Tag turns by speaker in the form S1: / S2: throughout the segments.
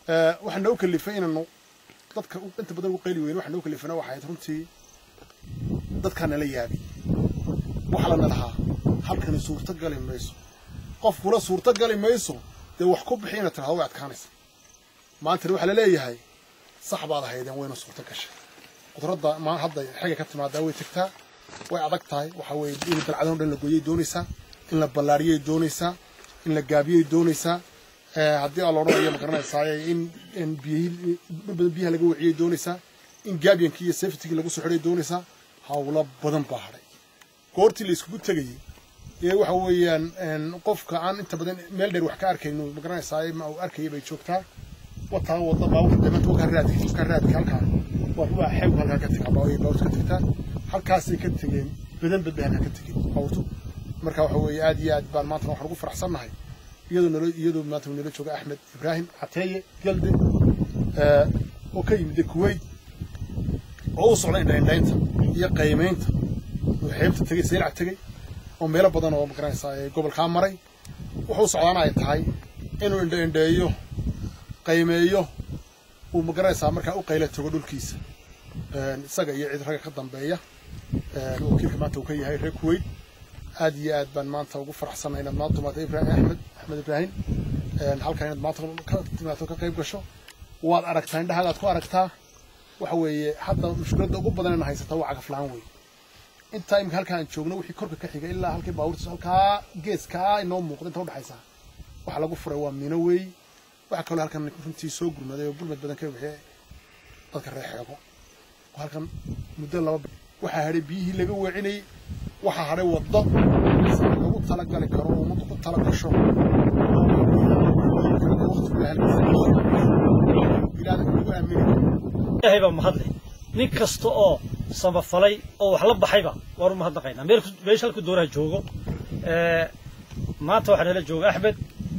S1: waxaa noo kalifay inaanu dadka inta badan ugu qayli weyne waxaa noo kalifana waxay ahayd runtii dadkaa nala yaabi waxa lana lahaa halkani suurto gali mayso qof kula suurto gali mayso dee wax ku bixi inaad tirahdo way adkaanaysa maantana waxaa la leeyahay sax baad ahaydeen wayna suurto gashay qudradda maa hadda xiga ka timaadaa way tegtaa way adag tahay waxaa weeye in dalcadan o dhan la gooyay doonaysaa in la ballaariyay doonaysaa in la gaabiyay doonaysaa haddii aa la odhanayo ma garanaysaaye in in biyihii dhul badan biyaha laga waciyay doonaysaa in gaabiyankii iyo safetigii lagu soo xidhay doonaysaa hawlo badan baa hadhay goortii la iskugu tegayey ee waxa weeyaan qofka aan inta badan meel dheer wax ka arkayno ma garanaysaaye ma uu arkayay bay joogtaa wataa wadda baabuurka damanta wakaa raadka wakaa raadka halkaa waa waa xew halkaa ka tegaa baabuurka ka tegtaa halkaasay ka tegeen badan bad bay halkaa ka tegeen baabuurtu marka waxa weeye aad iyo aad baan maanta waxaan ugu faraxsannahay iyadoo nalo iyadoo maanta nala jooga axmed ibraahim cateeye galde oo ka yimid kuwait oo u socda indhaindhaynta iyo qiimaynta oo xeebta tegey saylac tegey oo meelo badan oo magaranaysaa gobolkaa maray wuxuu socdaana ay tahay inuu indhaindheeyo qiimeeyo uu magaranaysaa markaa u qayla tago dhulkiisa isaga iyo cid ragga ka dambeeya wakiilka maanta uu ka yahay reer kuwait aad iyo aad baan maanta ugu faraxsannahay inaad maanta timaado ibraahim axmed axmed ibraahim halkan inaad maanta ka timaado ka qayb gasho waad aragtaa indhahaada aad ku aragtaa waxa weeye hadda mushkiladda ugu badan ina haysataa waa cagaf la-aan weeye intaa imika halkaa aan joogno wixii korka ka xiga ilaa halkii baabuurtiis halkaa geeskaa inoo muuqda inta udhexaysa waxa lagu furay waa mino weey waxaa kaloo halkan runtii soo gurmaday oo gurmad badan ka bixiyay dadka reer xeego halkan muddo laba waxaa hadhay biyihii laga weecinayay waxaa hadhay waddo lagu talagali karo oo ummaddu ku tala gasho
S2: ilaahay baa mahadle nin kasta oo samafalay oo wax la baxayba waanu mahadnaqaynaa meel meesha halku doonaha joogo maanta waxaa nala jooga axmed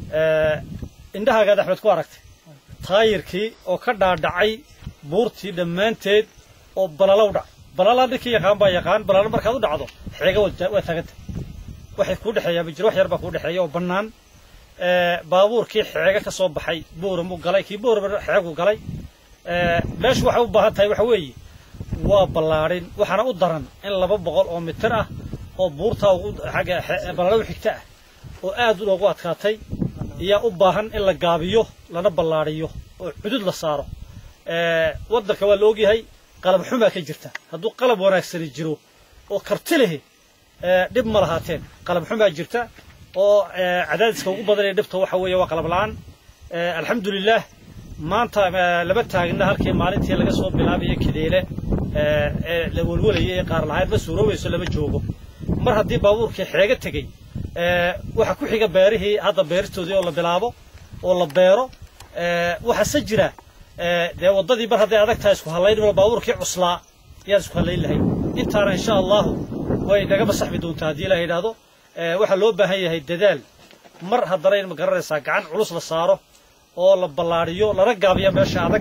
S2: indhahaagaad axmed ku aragtay taayirkii oo ka dhaadhacay buurtii dhammaanteed oo balalow dhac balala ninkii yaqaan baa yaqaan balalo markaad u dhacdo xeega waa taaganta waxay kuu dhexeeyaa ma jiro wax yar baa kuu dhexeeya oo bannaan baabuurkii xeega ka soo baxay booramuu galay kii boorama xeegu galay meeshu waxay u baahan tahay waxa weeye waa ballaadhin waxaana u daran in laba boqol oo mitir ah oo buurtaa ugu xagga balalow xigta ah oo aad loogu adkaatay ayaa u baahan in la gaabiyo lana ballaadhiyo oo cudud la saaro waddanka waa la ogyahay qalab xumaa ka jirta hadduu qalab wanaagsani jiro oo karti lehi dhib ma lahaateen qalab xumaa jirta oo cadaadiska ugu badan ee dhibta waxa weeye waa qalab la'aan alxamdulilaah maanta lama taagna halkii maalintii laga soo bilaabayo kadeele ee la welwalayay ee qaar lahayd ma suuroobayso lama joogo mar haddii baabuurkii xeega tegey waxa ku xiga beerihii hadda beeristoodii oo la bilaabo oo la beero waxaase jira dee waddadii mar hadday adag tahay isku hallayn baabuurkii cuslaa yaan isku hallayn lahayn intaana insha allahu way naga masaxmi doontaa haddii la yidhaahdo waxaa loo baahan yahay dadaal mar haddana in ma garanaysaa gacan culus la saaro oo la ballaadhiyo lana gaabiya meesha adag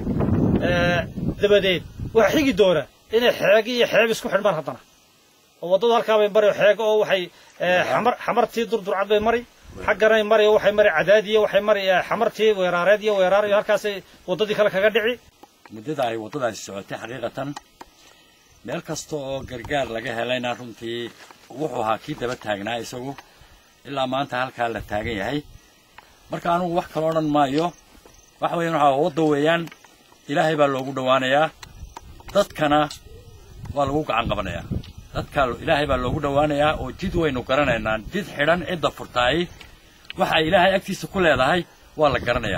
S2: dabadeed waxaa xigi doona inay xeeg iyo xeeb isku xidhmaan haddana oo waddadu halkaa bay mari xeego oo waxay xamar xamartii durdurcad bay mari xagganay mari oo waxay mari cadaadiyo waxay mari xamartii weeraareed iyo weeraar iyo halkaasay waddadii kale kaga dhici
S3: muddada ay waddadaasi socotay xaqiiqatan meel kasta oo gargaar laga helayna runtii wuxuu ahaa kii daba taagnaa isagu ilaa maanta halkaa la taagan yahay marka anugu wax kala odhan maayo waxa weeyaan waxaa wadda weeyaan ilaahay baa loogu dhowaanayaa dadkana waa lagu gacan qabanayaa dadka ilaahay baa loogu dhowaanayaa oo jid waynu garanaynaa jid xidhan cidda furtaay waxa ay ilaahay agtiisa ku leedahay waa la garanayaa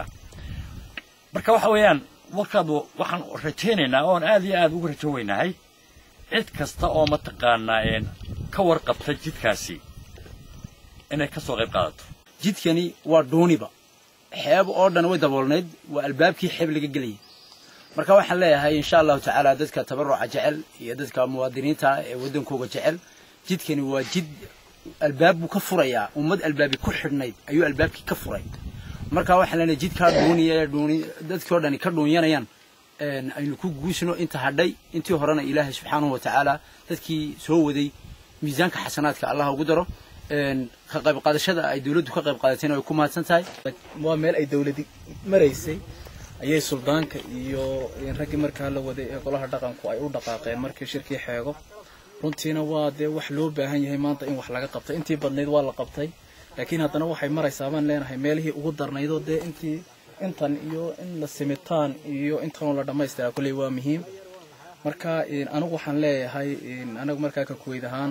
S3: marka waxa weeyaan markaad waxaan rajaynaynaa oon aad iyo aad ugu rajo weynahay cid kasta oo mataqaanaa een ka warqabta jidkaasi inay ka soo qayb qaadato
S4: jidkani waa dhuuniba xeeb oo dhan way daboolnayd waa albaabkii xeeb laga gelayay marka waxaan leeyahay insha allahu tacaala dadka tabaruca jecel iyo dadka muwaadiniinta ee waddankooga jecel jidkani waa jid albaab buu ka furayaa ummad albaabi ku xidhnayd ayuu albaabkii ka furay marka waxaan leenahay jidkaa dhuuniya ee dhuuni dadkii oo dhani ka dhuunyanayaan aynu ku guusno inta hadhay intii horena ilaahay subxaanahu wa tacaala dadkii soo waday miisaanka xasanaadka allah ugu daro ka qayb qaadashada ay dawladdu ka qayb qaadatayna way ku mahadsan tahay
S5: waa meel ay dawladi maraysay ayay suldaanka iyo raggii markaa la waday ee golaha dhaqanku ay u dhaqaaqeen markii shirkii xeego runtiina waa dee wax loo baahan yahay maanta in wax laga qabtay intii badnayd waa la qabtay laakiin haddana waxay maraysaa baan leenahay meelihii ugu darnaydoo dee intii intan iyo in la simitaan iyo intanoo la dhammaystiraa kolley waa muhiim marka anigu waxaan leeyahay anagu markaa ka kuweyd ahaan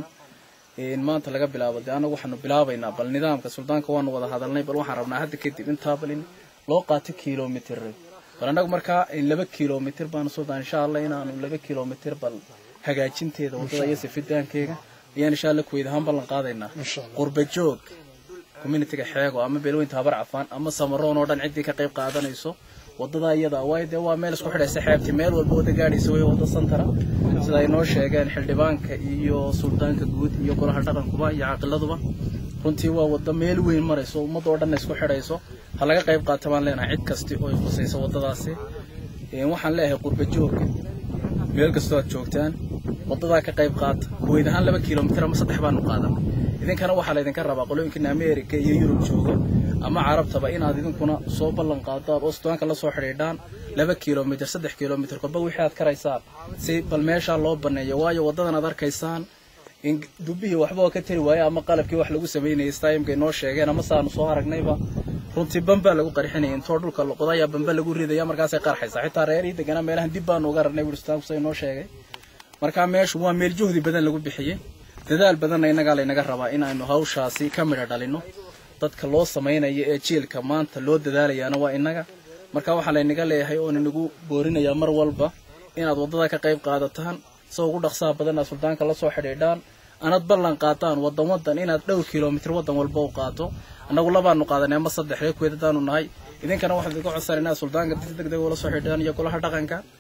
S5: maanta laga bilaabo dee anagu waxaanu bilaabaynaa bal nidaamka suldaanka waanu wada hadalnay bal waxaan rabnaa hadda kadib intaa bal in loo qaato kilomitr bal annagu markaa laba kilomitr baanu suldaan insha allah inaanu laba kilomitr bal hagaajinteeda waddada iyo sifidaankeyga ayaan insha allah kuweyd ahaan ballan qaadaynaa qurba joog communitiga xeego ama beelweynta habar cafaan ama samaroon oo dhan ciddii ka qayb qaadanayso waddadaa iyada waayo dee waa meel isku xidhaysa xeebti meel walba wada gaadhaysa way wadda santara sida ay noo sheegeen xildhibaanka iyo suldaanka guud iyo golaha dhaqankuba iyo caaqiladuba runtii waa wadda meel weyn marayso ummadda oo dhanna isku xidhayso ha laga qayb qaata baan leenahay cid kasti oo ay khusayso waddadaasi waxaan leeyahay qurba joogga meel kastoo aad joogtaan waddadaa ka qayb qaata kuweyd ahaan laba kilomitr ama saddex baanu qaadan idinkana waxaa laydinka rabaa qolooyinkiina america iyo yurub jooga ama carabtaba inaad idinkuna soo ballan qaadaan oo sudaanka la soo xidhiidhaan laba kilomitr saddex kilomitr kolba wixii aad karaysaan si bal meeshaa loo baneeyo waayo waddadan aad arkaysaan in dubbihii waxba oo ka tari waaye ama qalabkii wax lagu samaynayay staimkay noo sheegeen ama saanu soo aragnayba runtii bambaa lagu qarxinaya intoo dhulka loqodayaa bamba lagu ridaya markaasay qarxaysaa xitaa reerihii deganaa meelahan dib baanu uga aragnay wuri sudaanku say noo sheegay markaa meeshu waa meel juhdi badan lagu bixiyey dadaal badanna innagaa laynaga rabaa inaynu hawshaasi ka midho dhalinno dadka loo samaynayo ee jiilka maanta loo dadaalayaana waa innaga marka waxaa laynaga leeyahay oon inagu boorinayaa mar walba inaad waddada ka qayb qaadataan soo ugu dhaqsaha badan aad suldaanka la soo xidhiidhaan anad ballan qaataan waddan waddan inaad dhowr kilomitr waddan walba u qaato annagu labaanu qaadanay ama saddex reer kuweed haddaanu nahay idinkana waxaan idinka codsanay inaad suldaanka deg deg ula soo xidhiidhaan iyo golaha dhaqanka